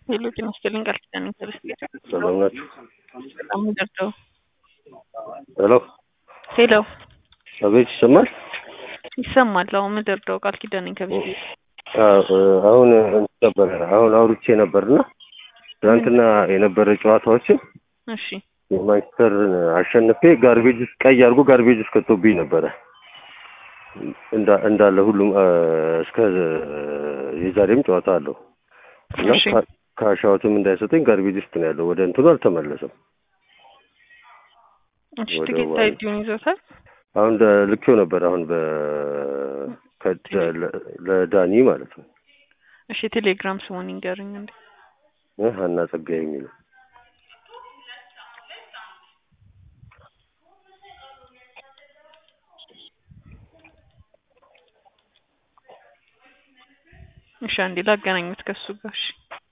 ሄሎ ጤና ይስጥልኝ ቃል ኪዳን ኢንተርስት ሰላም ናችሁ? በጣም ደርደው ሄሎ ሄሎ አቤት ይሰማል? ይሰማል። አሁን ምደርደው ቃል ኪዳን ከቤት አዎ፣ አሁን እንትን ነበረ አሁን አውርቼ ነበርና ትናንትና የነበረ ጨዋታዎችን እሺ የማንቸስተርን አሸንፌ ጋርቤጅ ውስጥ ቀይ አድርጎ ጋርቤጅ ውስጥ ከቶብኝ ነበረ እንዳ- እንዳለ ሁሉም አ፣ እስከ የዛሬም ጨዋታ አለው እና እሺ። ካ- ካሻዎትም እንዳይሰጠኝ ጋርቤጅ ውስጥ ነው ያለው። ወደ እንትኑ አልተመለሰም። እሺ ወደ ትኬት ዋይ- አይዲውን ይዞታል። አሁን ደ- ልኬው ነበር አሁን በ ከ- ለ- ለዳኒ ማለት ነው እሺ ቴሌግራም ስሙን ይንገሩኝ እንዴ። እ ሀና ጸጋዬ የሚለው እሺ አንዴ ላገናኙት ከሱ ጋር እሺ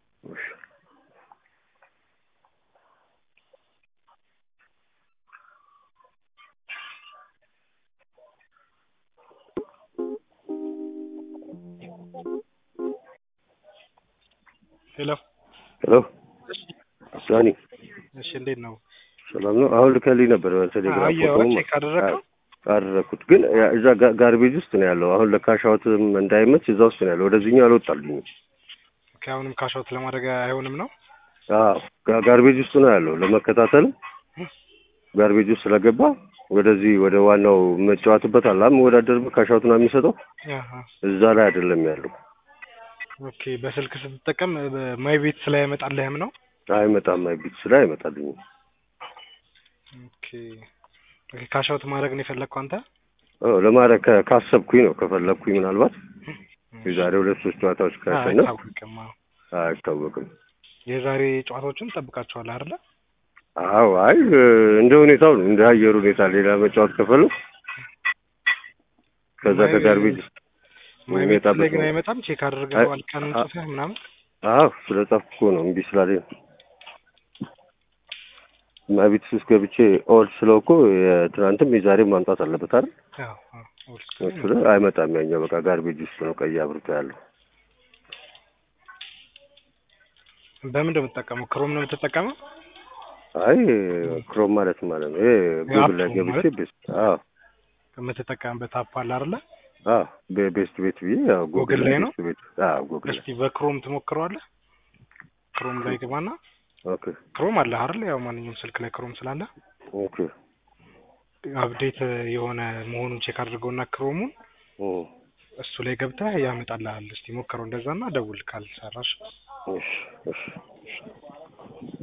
ሄሎ ሄሎ ዳኒ እሺ፣ እንዴት ነው? ሰላም ነው። አሁን ልከልኝ ነበር በቴሌግራም አየኸው? ፎቶውን ቼክ አደረግከው? አደረኩት፣ ግን ያ- እዛ ጋ- ጋርቤጅ ውስጥ ነው ያለው። አሁን ለካሻውትም እንዳይመች እዛ ውስጥ ነው ያለው። ወደዚህኛው አልወጣልኝም። ኦኬ፣ አሁንም ካሻውት ለማድረግ አይሆንም ነው? አዎ ጋ- ጋርቤጅ ውስጥ ነው ያለው። ለመከታተል ጋርቤጅ ውስጥ ስለገባ ወደዚህ ወደ ዋናው መጫወትበት አለ መወዳደርበት ካሻውት ነው የሚሰጠው። አሃ። እዛ ላይ አይደለም ያለው። ኦኬ፣ በስልክ ስትጠቀም ማይ ቤት ስላይ አይመጣልህም ነው? አይመጣም፣ አይቢት ስለ አይመጣልኝም። ኦኬ። ኦኬ፣ ካሻውት ማድረግ ነው የፈለግከው አንተ? አዎ ለማድረግ ከ- ካሰብኩኝ ነው ከፈለግኩኝ ምናልባት የዛሬ ሁለት ሶስት ጨዋታዎች ካሸነፍ አይታወቅም። አዎ። አይታወቅም። የዛሬ ጨዋታዎችን ጠብቃቸዋል አይደለ? አዎ አይ እ፣ እንደ ሁኔታው ነው እንደ አየሩ ሁኔታ ሌላ መጫወት ከፈለኩ ከዛ ማይ- ከጋርቤጅ ማይ ቤት የሚመጣበት ላይ ግን ነው። አይመጣም። ቼክ አድርገዋል ቀኑን አ- ጽፈህ ምናምን? አዎ ስለ ጻፍኩ እኮ ነው እምቢ ስላለኝ ነው። እና ቤት ውስጥ ገብቼ ኦልድ ስለው እኮ የትናንትም የዛሬም ማምጣት አለበት አይደል? አዎ። አዎ። ኦልድ እሱ ላይ አይመጣም። ያኛው በቃ ጋርቤጅ ውስጥ ነው ቀይ አብርቶ ያለው። በምን ነው የምትጠቀመው? ክሮም ነው የምትጠቀመው? አይ ክሮም ማለት ማለት ነው ይሄ ጉግል ላይ አፕ ገብቼ ማለት? ቤስት አዎ የምትጠቀምበት አፕ አለ አይደለ? አዎ ቤ- ቤስት ቤት ብዬ ያው ጉግል ጉግል ላይ ላይ ነው? ቤስት ቤት አዎ ጉግል ላይ እስቲ በክሮም ትሞክረዋለህ? ክሮም ላይ ግባና ኦኬ ክሮም አለ አይደል? ያው ማንኛውም ስልክ ላይ ክሮም ስላለ ኦኬ አፕዴት የሆነ መሆኑን ቼክ አድርገውና ክሮሙን ኦ እሱ ላይ ገብተህ ያመጣልሃል። እስቲ ሞክረው እንደዛና ደውል ካልሰራሽ። እሺ እሺ እሺ